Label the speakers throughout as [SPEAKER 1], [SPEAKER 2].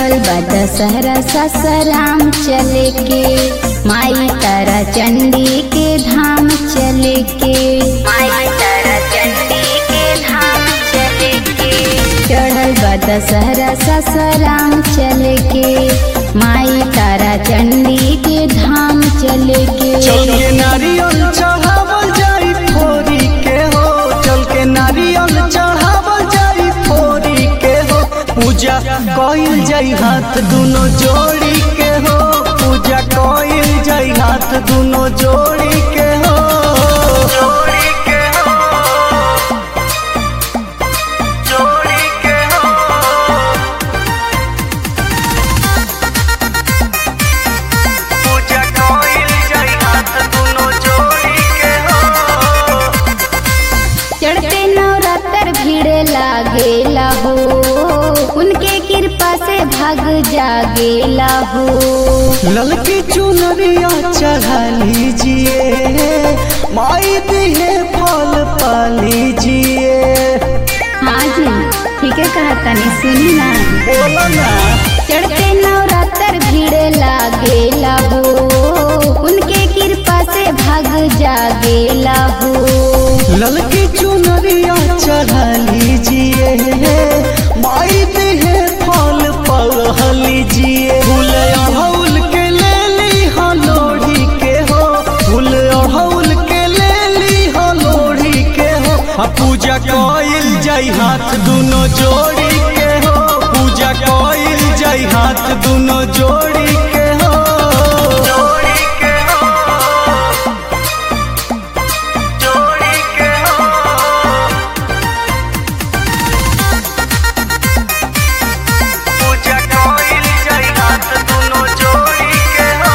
[SPEAKER 1] चढ़ल बा दशहरा ससराम चले के माई तारा चंडी के धाम चले के माई तारा चंडी के धाम चले के चढ़ल बा दशहरा ससराम चले के माई तारा चंडी के धाम चले के
[SPEAKER 2] चल के नारियल चढ़ावल जाई फोरी के हो चल के नारियल चढ़ावल जाई फोरी के हो पूजा कइल जाई हाथ दुनो जोड़ी के हो पूजा कइल जाई हाथ दुनो जोड़ी के हो जोड़ी के हो जोड़ी के हो पूजा कइल जाई हाथ दुनो जोड़ी के हो
[SPEAKER 1] चढ़ते नवरात्र भीड़ लागेला हो उनके कृपा से भाग जागेला हो
[SPEAKER 2] ललकी चुनरिया चढ़ा लीजिए माई दिए फल पा लीजिए
[SPEAKER 1] हाँ जी ठीक है कहा तनी सुनी ना
[SPEAKER 2] बोलो ना
[SPEAKER 1] चढ़ते नवरात्र भीड़ लागेला हो उनके कृपा से भाग जागेला हो
[SPEAKER 2] ललकी चुनरिया चढ़ा लीजिए माई दिए फल पा लीजिए फूल अड़हुल के ले ली हो लोढ़ी के हो फूल अड़हुल के ले ली हो लोढ़ी के हो आ पूजा कइल जाई हाथ दुनो जोड़ी के हो पूजा कइल जाई हाथ दुनो जोड़ी के हो जोड़ी के हो जोड़ी के हो पूजा कइल जाई हाथ दुनो जोड़ी के हो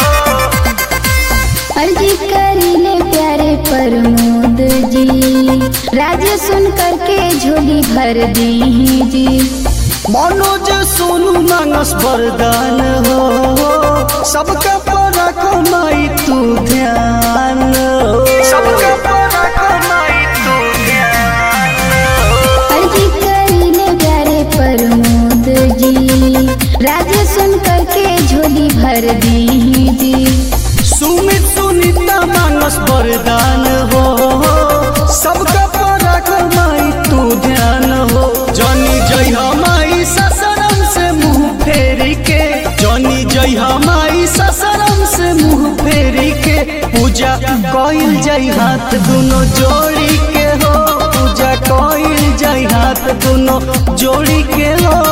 [SPEAKER 1] अर्जी करीले प्यारे प्रमोद जी राज सुन करके झोली भर दी जी
[SPEAKER 2] मनोज सोनू मानस वरदान हो सबका परा कमाई तू ध्यान हो सबका परा कमाई तू ध्यान हो
[SPEAKER 1] अर्जी करीले प्यारे प्रमोद जी राज सुन करके झोली भर दी जी
[SPEAKER 2] सुमित सुनीता मानस वरदान हो सबका परा कमाई तू ध्यान हो जनी जय हमाई ससरम से मुंह फेरी के जनी जय हमाई ससरम से मुंह फेरी के पूजा कइल जाई हाथ दुनो जोड़ी के हो पूजा कइल जाई हाथ दुनो जोड़ी के हो